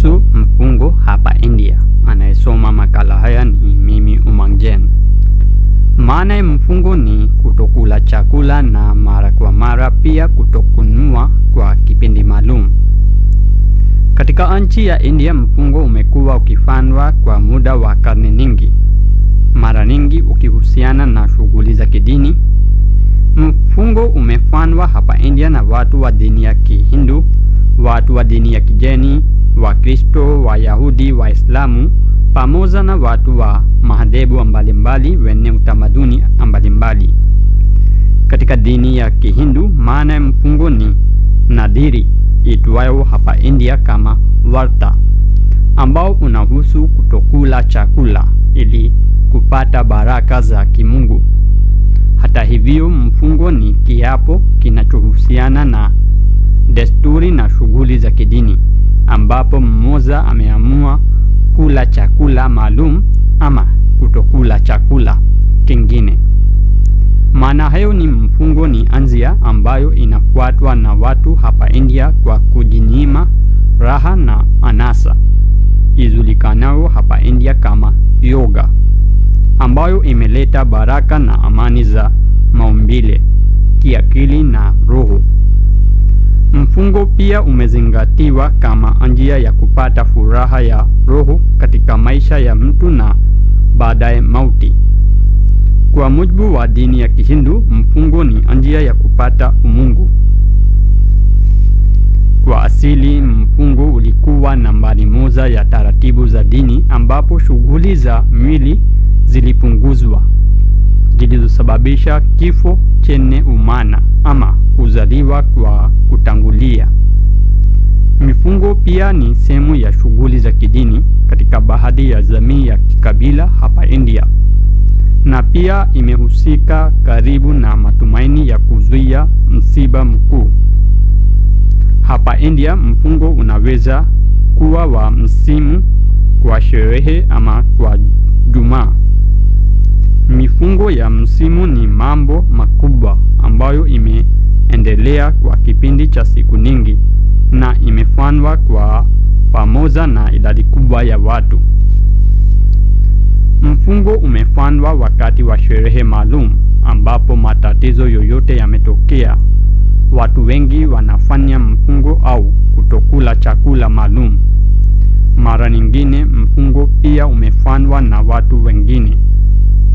kuhusu mfungo hapa India. Anayesoma makala haya ni mimi Umangjen. Maana ya mfungo ni kutokula chakula na mara kwa mara, pia kutokununua kwa kipindi maalum. Katika nchi ya India, mfungo umekuwa ukifanywa kwa muda wa karne nyingi, mara nyingi ukihusiana na shughuli za kidini. Mfungo umefanywa hapa India na watu wa dini ya Kihindu, watu wa dini ya Kijeni, Wakristo, Wayahudi, Waislamu pamoja na watu wa madhehebu mbalimbali wenye utamaduni mbalimbali. Katika dini ya Kihindu, maana ya mfungo ni nadhiri itwayo hapa India kama varta, ambao unahusu kutokula chakula ili kupata baraka za kimungu. Hata hivyo, mfungo ni kiapo kinachohusiana na desturi na shughuli za kidini, ambapo mmoja ameamua kula chakula maalum ama kutokula chakula kingine. Maana hayo ni mfungo ni anzia ambayo inafuatwa na watu hapa India kwa kujinyima raha na anasa ijulikanayo hapa India kama yoga, ambayo imeleta baraka na amani za maumbile, kiakili na roho. Mfungo pia umezingatiwa kama njia ya kupata furaha ya roho katika maisha ya mtu na baadaye mauti. Kwa mujibu wa dini ya Kihindu, mfungo ni njia ya kupata umungu. Kwa asili, mfungo ulikuwa nambari moja ya taratibu za dini, ambapo shughuli za mwili zilipunguzwa zilizosababisha kifo chenye umana ama kuzaliwa kwa kutangulia. Mifungo pia ni sehemu ya shughuli za kidini katika baadhi ya jamii ya kikabila hapa India, na pia imehusika karibu na matumaini ya kuzuia msiba mkuu. Hapa India, mfungo unaweza kuwa wa msimu, kwa sherehe ama kwa Jumaa. Mifungo ya msimu ni mambo makubwa ambayo imeendelea kwa kipindi cha siku nyingi na imefanywa kwa pamoja na idadi kubwa ya watu. Mfungo umefanywa wakati wa sherehe maalum ambapo matatizo yoyote yametokea. Watu wengi wanafanya mfungo au kutokula chakula maalum. Mara nyingine mfungo pia umefanywa na watu wengine